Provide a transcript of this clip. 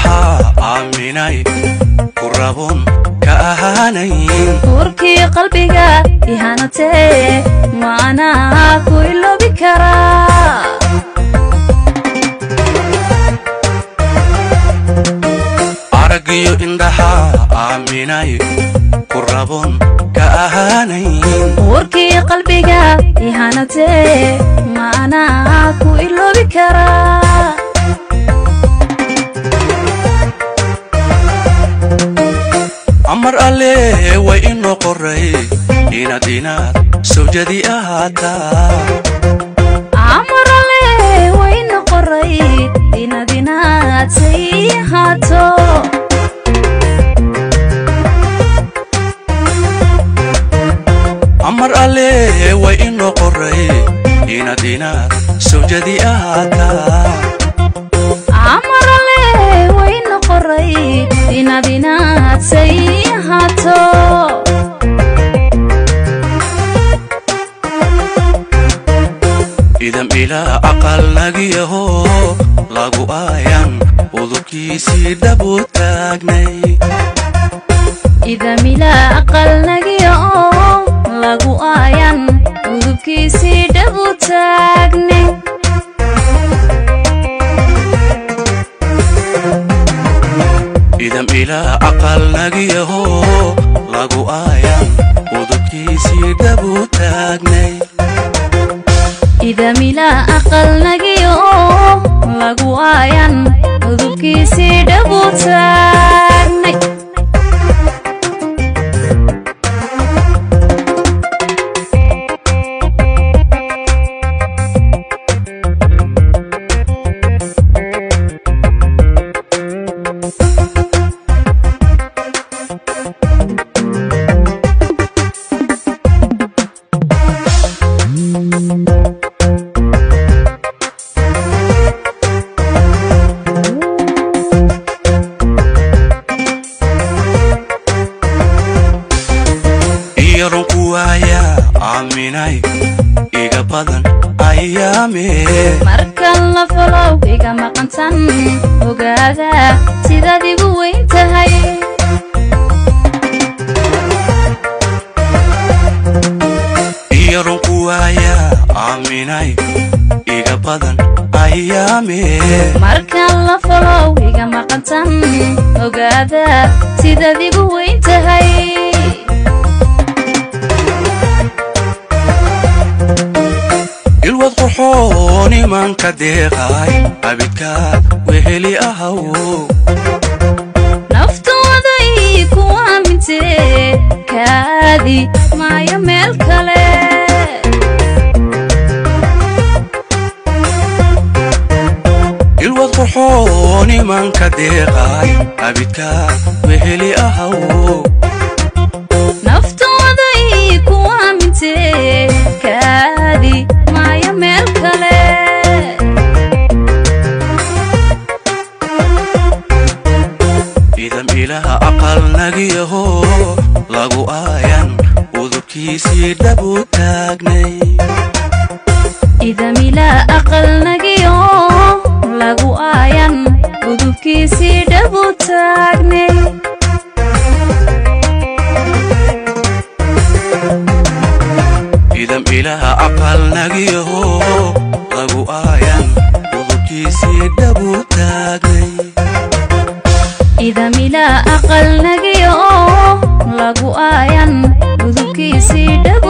indhahaa aaminay ku rabon ka ahaanayn uurkii qalbiga ihanatee maanaa ku iloobi karaa aragiyo indhahaa aaminay ku rabon ka ahaanayn uurkii qalbiga ihanatee maanaa ku iloobi karaa amar alle way inoo qoray inaad inaad sawjadi ahaataa amarale wayna qoray inaad inaad say ahaato amar alle way inoo qoray inaad inaad sawjadi ahaataa amarale wayna qoray inaad inaad say ahaato idam ilaa aqal nagiyaho lagu aayan udubkiisii dhabu taagnay idamila aqalnagiya oo lagu aayan udubkiisii dhabu taagne idam ilaa aqal nagiyaho lagu aayan udubkiisii dhabu taagnay idamila aqalnagiya oo lagu aayan udubkiisii dhabu taagnay iyaron ku waaya aaminay iga badan ayaame marka la falow iga maqantan ogaada sidaad igu weyn tahay iyaron ku waaya aaminay iga badan ayaame marka la falow iga maqantan ogaada sidaad igu weyn tahay ilwad qurxoon imanka deeqay abidkaad weheli ahaw naftooda ii ku aamintee kaadi maayo meel kale ilwad qurxoon imanka deeqay abidkaad weheli ahaw naftooda ii ku aamintee kaadi maayo meel kale idam ilaha aqal nagiyaho lagu aayan udubkiisii dhabu taagnay idamila aqalnagiyo lagu aayan udubkiisii dhabu taagnay idam ilaha aqal nagiyaho lagu aayan udubkiisii dhabu taagnay idamila aqalnagiyo lagu aayan udubkiisii dhabu